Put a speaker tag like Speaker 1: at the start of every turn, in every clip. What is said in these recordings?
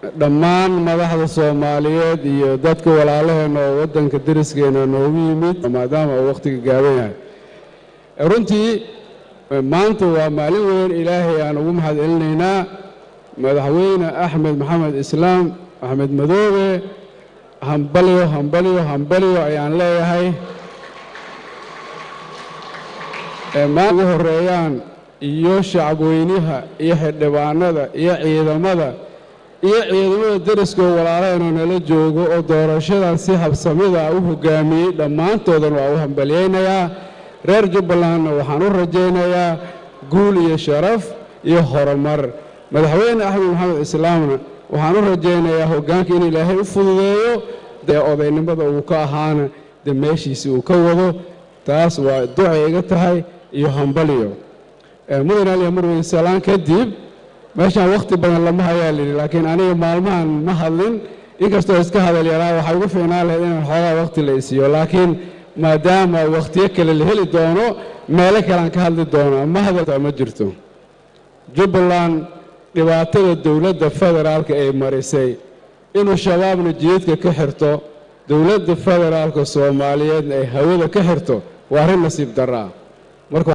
Speaker 1: dhammaan madaxda soomaaliyeed iyo dadka walaalaheenna oo waddanka deriskeena noogu yimid maadaama uu wakhtiga gaaban yahay runtii maanta waa maalin weyn ilaahay aan ugu mahad celinaynaa madaxweyne axmed maxamed islaam axmed madoobe hambalyo hambalyo hambalyo ayaan leeyahay maa ugu horeeyaan iyo shacabweynaha iyo xildhibaanada iyo ciidamada iyo ciidamada deriskoo walaalaheenoo nala joogo oo doorashadan si habsamida u hogaamiyey dhammaantoodan waa u hambalyaynayaa reer jubbalandna waxaan u rajaynayaa guul iyo sharaf iyo horumar madaxweyne axmed maxamed islaamna waxaan u rajaynayaa hoggaanka in ilaahay u fududeeyo dee odaynimada uu ka ahaana dee meeshiisi uu ka wado taas waa ducay iga tahay iyo hambalyo mudan aliya marweyne salaan kadib meeshaan wakhti badan lama hayaa lidhi laakiin aniga maalmahan ma hadlin inkastoo iska hadal yaraa waxay ugu fiicnaan lahayd inaan xoogaa wakhti la isiiyo laakiin maadaama wakhtiyo kale la heli doono meelo kalean ka hadli doono ma hadalta ma jirto jubbaland dhibaatada dowladda federaalka ay marisay inuu shabaabna jidadka ka xirto dowladda federaalka soomaaliyeedna ay hawada ka xirto waa arrin nasiib daraa marka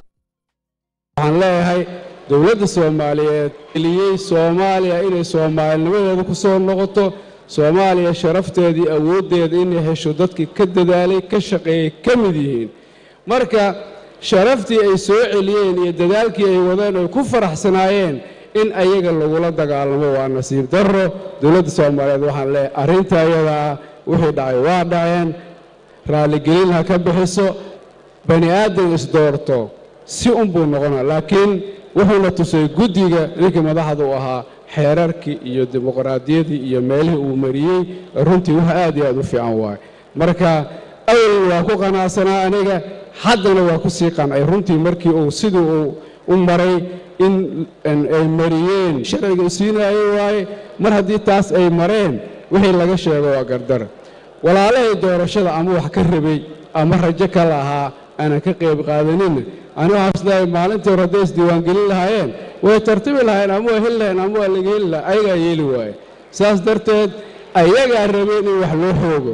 Speaker 1: waxaan leeyahay dowladda soomaaliyeed eliyey soomaaliya inay soomaalinimadeeda ku soo noqoto soomaaliya sharafteedii awooddeeda inay hesho dadkii ka dadaalay ka shaqeeyey ka mid yihiin marka sharaftii ay soo celiyeen iyo dadaalkii ay wadeen oy ku faraxsanaayeen in ayaga lagula dagaalamo waa nasiib darro dowladda soomaaliyeed waxaan leeyahay arrinta ayadaa wixii dhacay waa dhaceen raalligelin ha ka bixiso bani aadan isdoorto si unbuu noqona laakiin wuxuuna tusay guddiga ninkii madaxda u ahaa xeerarkii iyo dimuqraadiyadii iyo meelihii uu mariyey runtii wax aad iyo aad u fiican waaye marka awal waa ku qanacsanaa aniga haddana waa ku sii qancay runtii markii uu sidii uu u maray in ay mariyeen sharciga u siinaayey waaye mar haddii taas ay mareen wixii laga sheego waa gardar walaalahay doorashada ama wax ka rabay ama rajo ka lahaa aanan ka qayb qaadaninna ani waxaan isleeyahay maalintii hore hadday isdiiwaangelin lahaayeen way tartibi lahayen ama waa heli laheen ama waa laga heli laha ayagaa yeeli waaye saas darteed ayagaa rabeen in wax loo xoogo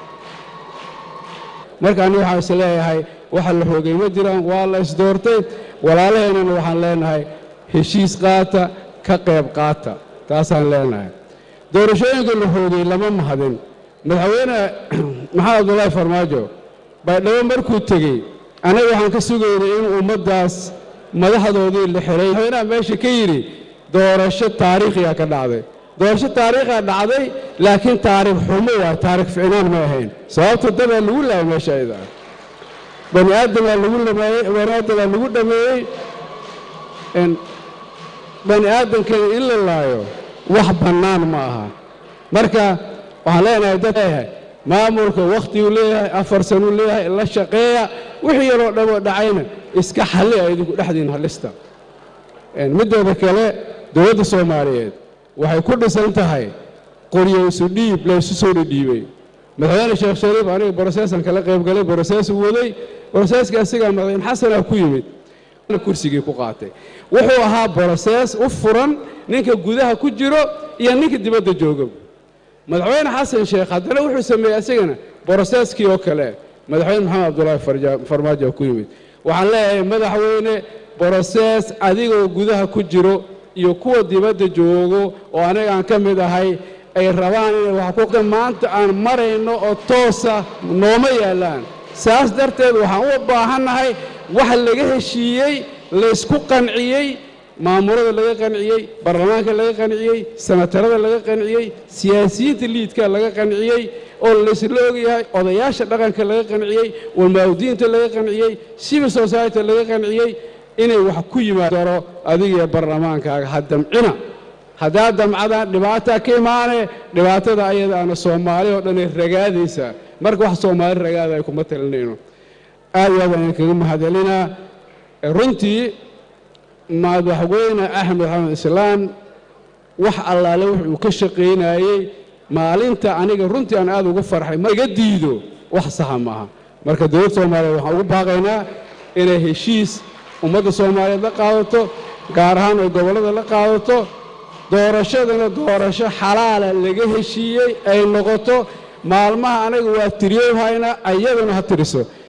Speaker 1: marka ani waxaan is leeyahay waxa la xoogay ma jiraan waa la isdoortay walaalaheennana waxaan leenahay heshiis qaata ka qayb qaata taasaan leenahay doorashooyinka la xoogay lama mahadin madaxweyne maxamed abdullaahi farmaajo baydhabo markuu tegey anaga waxaan ka sugaynay in ummaddaas madaxdoodii la xiray madaxweynaha meesha ka yidhi doorasho taariikhiga ka dhacday doorasho taariikhiga dhacday laakiin taariikh xumo waay taariikh ficnaan ma ahayn sababta dabaa lagu laayay meesha ayada bani aadamaa lagu lameeyey bani aadamaa lagu dhameeyey bani aadamkana in la laayo wax bannaan ma aha marka waxaan leenahay dad leeyahay maamulka wakhtiguu leeyahay afar sanuu leeyahay la shaqeeya wixii yaroo dhaboo dhacayna iska xalli a idinku dhexdiin halista midooda kale dowladda soomaaliyeed waxay ku dhisan tahay qoryo isu dhiib laysu soo dhidhiibay madaxweyne sheekh shariif aniga broseesan kala qaybgalay broseesuu waday broseeska asigaa madaxweyne xasanaa ku yimid kursigii ku qaatay wuxuu ahaa brosees u furan ninka gudaha ku jiro iyo ninka dibadda jooga madaxweyne xasan sheekh haddana wuxuu sameeyey asagana broseeskii oo kale madaxweyne maxamed abdullaahi farmaajo ku yimid waxaan leeyahay madaxweyne brosees adigoo gudaha ku jiro iyo kuwa dibadda joogo oo anigaan ka mid ahay ay rabaan inay wax ku maanta aan marayno oo toosa nooma yaallaan saas darteed waxaan u baahannahay wax laga heshiiyey laysku qanciyey maamulada laga qanciyey baarlamaanka laga qanciyey sanatarada laga qanciyey siyaasiyiinta liidka laga qanciyey oo laysla ogyahay odayaasha dhaqanka laga qanciyey walmaawdiinta laga qanciyey civil society laga qanciyey inay wax ku yimaadaro adigiyo baarlamaankaaga ha damcina haddaa damcadaan dhibaataa ka imaane dhibaatada ayadaana soomaali oo dhanay ragaadaysaa marka wax soomaali ragaada ay kuma talinayno aad iyo aad ayaan kaga mahadcelinaa runtii madaxweyne axmed maxamed islaam wax allaale wuxuu ka shaqaynayey maalinta aniga runtii aan aad ugu farxay ma iga diido wax saxa maaha marka dowladda soomaaliyeed waxaan ugu baaqaynaa inay heshiis ummadda soomaaliyeed la qaadato gaar ahaan ay gobollada la qaadato doorashadana doorasho xalaala laga heshiiyey ay noqoto maalmaha anaga waa tiriyow hayna ayaduna ha tiriso